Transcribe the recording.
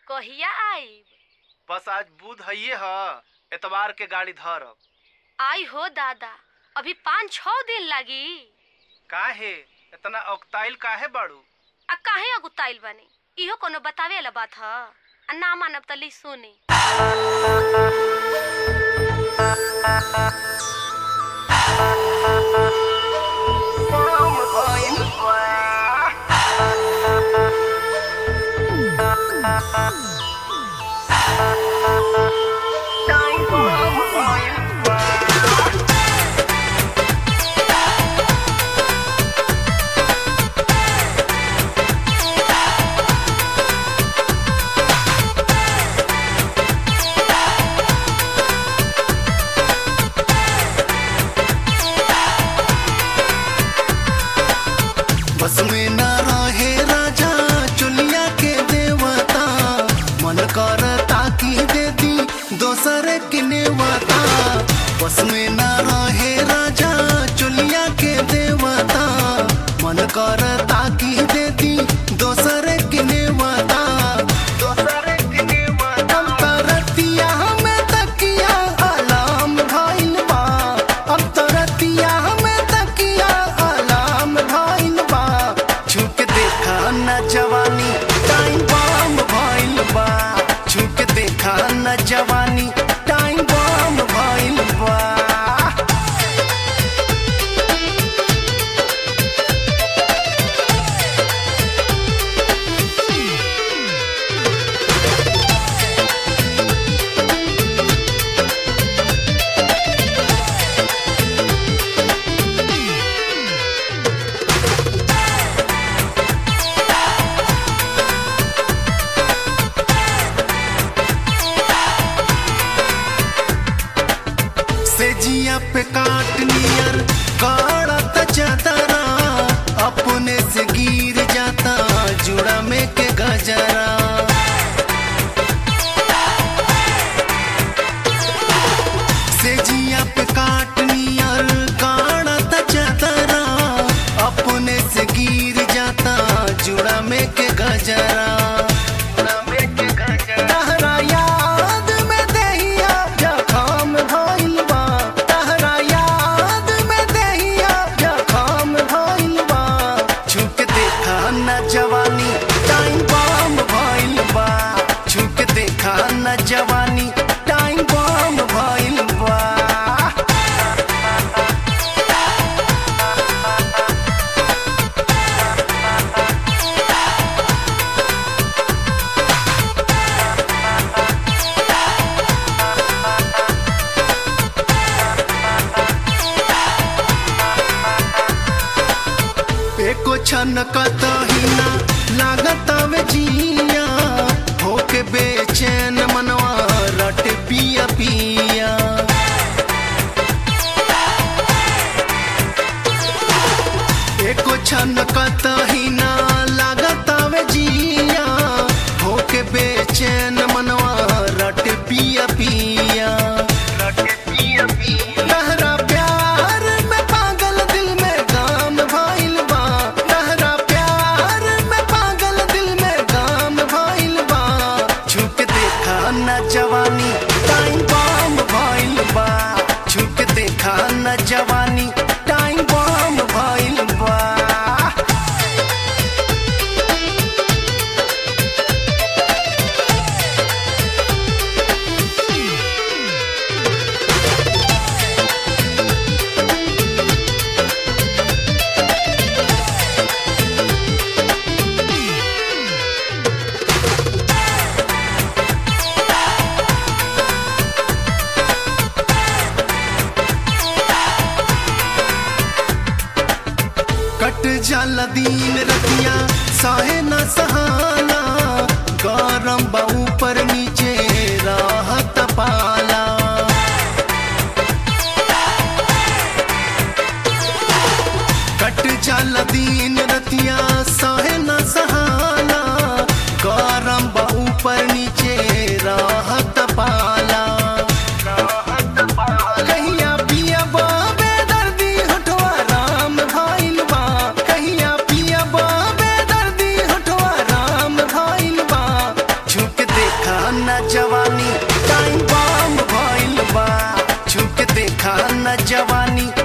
कहिया आईब बस आज बुध हइये ह एतवार के गाड़ी धरब आई हो दादा अभी पाँच छह दिन लगी काहे इतना अकताइल काहे बाड़ू आ काहे अगुताइल बनी इहो कोनो बतावे वाला बात ह आ ना मानब त ली सुनी बस में ना रहे राजा चुलिया के देवता मन करता की दे दी दोसर के नेवता बस में ना रहे राजा चुलिया के देवता मन करता की दे दी दोसर के नेवता दोसर के नेवता हम तरतिया में तकिया अलाम भइल बा अब तरतिया में तकिया अलाम भइल बा छुक देखा न जवानी टाइम बम भइल बा छुक देखा न जवानी टाइम बम भइल बा से जिया पे काट नियर काढ़त चदरा अपने से गिर जाता जुड़ा में के गजरा से जिया पे काट नियर काढ़त चदरा अपने से गिर जाता जुड़ा में के गजरा जुड़ा में के गजरा तहरा याद में देहिया जखम भइल बा तहरा याद में देहिया जखम भइल बा छुक देखा न जवानी टाइम बम भइल बा छुक देखा न जवानी टाइम बम भइल बा एको छन कतहिना लागत वे जिया होके बेचैन मनवा रट पिया पिया एको छन कतहिना लागत वे जिया होके बेचैन मनवा रट पिया पिया रट पिया पिया तहरा प्यार में पागल दिल में गाम भइल बा तहरा प्यार में पागल दिल में गाम भइल बा छुक देखा न जवानी टाइम बम भइल बा छुक देखा न जवानी टाइम बम भइल बा कट जाला दिन रतिया साहे न सहाना गरम बा ऊपर नीचे राहत पाला कट जाला दिन रतिया साहे न सहाना गरम बा ऊपर नीचे राहत पाला कहिया पिया बाबे दर्दी हटवा राम भइल बा कहिया पिया बाबे दर्दी हटवा राम भइल बा छुक दे न जवानी टाइम बम भइल बा छू के देखा न जवानी